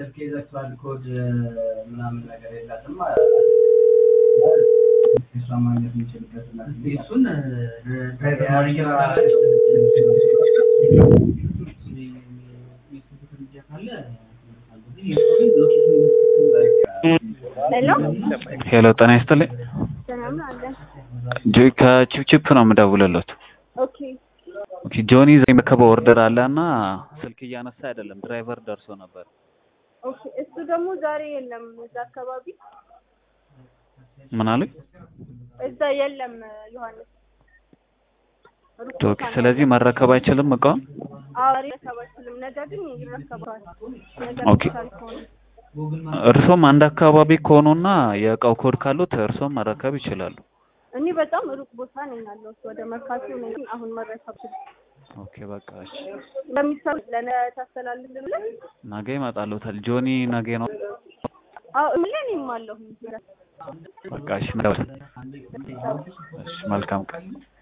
ስልክ ይዘግቷል ኮድ ምናምን ነገር የላትም እሷ ማግኘት የምንችልበት እሱን ሄሎ ሄሎ ጤና ይስጥልኝ። ሰላም አለ። ጆ- ከቺፕቺፕ ነው የምደውልለት። ኦኬ ኦኬ ጆኒ ዛሬ የመከበው ኦርደር አለ እና ስልክ እያነሳ አይደለም። ድራይቨር ደርሶ ነበር። ኦኬ። እሱ ደግሞ ዛሬ የለም እዛ አካባቢ ምን አሉኝ? እዛ የለም ዮሐንስ ሩቅ ኦኬ ቦታ ነው ስለዚህ መረከብ አይችልም እቃውን። አዎ ዛሬ መረከብ አይችልም። ነገ ግን ይረከባል። ነገ ኦኬ። ይቻል ከሆነ እርሶም አንድ አካባቢ ከሆኑና የእቃው ኮድ ካሉት እርሶም መረከብ ይችላሉ። እኔ በጣም ሩቅ ቦታ ነኝ ያለሁት ወደ መርካቶ ነኝ። ግን አሁን መረከብ ኦኬ በቃ እሺ። ለሚሰሩ ለነ ታስተላልፍልን ነገ ይመጣሉታል። ጆኒ ነገ ነው። አዎ ምን እኔም አለሁ በቃ እሺ፣ መደወል። እሺ መልካም ቀን